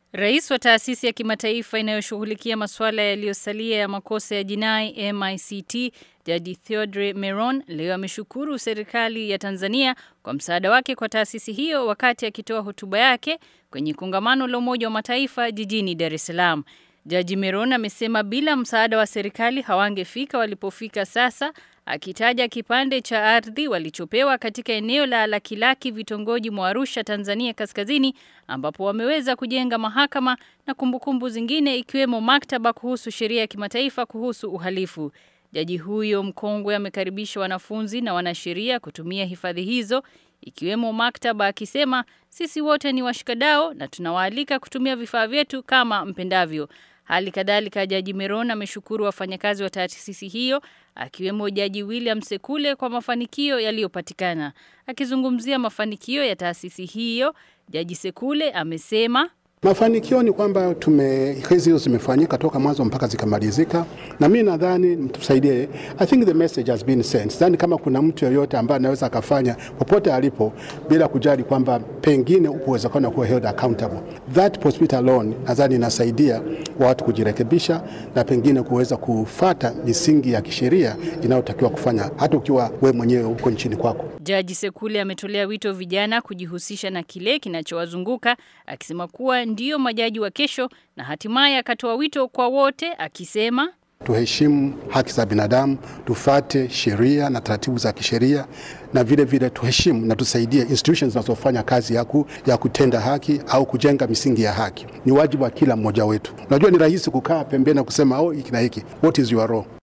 Rais wa taasisi ya kimataifa inayoshughulikia masuala yaliyosalia ya makosa ya jinai MICT, Jaji Theodore Meron leo ameshukuru serikali ya Tanzania kwa msaada wake kwa taasisi hiyo wakati akitoa hotuba yake kwenye kongamano la Umoja wa Mataifa jijini Dar es Salaam. Jaji Meron amesema bila msaada wa serikali hawangefika walipofika sasa, akitaja kipande cha ardhi walichopewa katika eneo la Lakilaki vitongoji mwa Arusha, Tanzania kaskazini, ambapo wameweza kujenga mahakama na kumbukumbu zingine ikiwemo maktaba kuhusu sheria ya kimataifa kuhusu uhalifu. Jaji huyo mkongwe amekaribisha wanafunzi na wanasheria kutumia hifadhi hizo ikiwemo maktaba, akisema sisi wote ni washikadau na tunawaalika kutumia vifaa vyetu kama mpendavyo. Hali kadhalika Jaji Meron ameshukuru wafanyakazi wa taasisi hiyo akiwemo Jaji William Sekule kwa mafanikio yaliyopatikana. Akizungumzia mafanikio ya taasisi hiyo, Jaji Sekule amesema Mafanikio ni kwamba tume kesi hizo zimefanyika toka mwanzo mpaka zikamalizika, na mimi nadhani mtusaidie. I think the message has been sent. Sidhani kama kuna mtu yoyote ambaye anaweza akafanya popote alipo bila kujali kwamba pengine upo uwezekano wa kuwa held accountable. That possibility alone nadhani inasaidia watu kujirekebisha na pengine kuweza kufata misingi ya kisheria inayotakiwa kufanya hata ukiwa we mwenyewe uko nchini kwako. Jaji Sekule ametolea wito vijana kujihusisha na kile kinachowazunguka akisema kuwa ndiyo majaji wa kesho na hatimaye akatoa wito kwa wote akisema tuheshimu haki za binadamu, tufate sheria na taratibu za kisheria, na vile vile tuheshimu na tusaidie institutions zinazofanya kazi ya, ku, ya kutenda haki au kujenga misingi ya haki. Ni wajibu wa kila mmoja wetu. Unajua, ni rahisi kukaa pembeni na kusema oh, hiki na hiki. What is your role?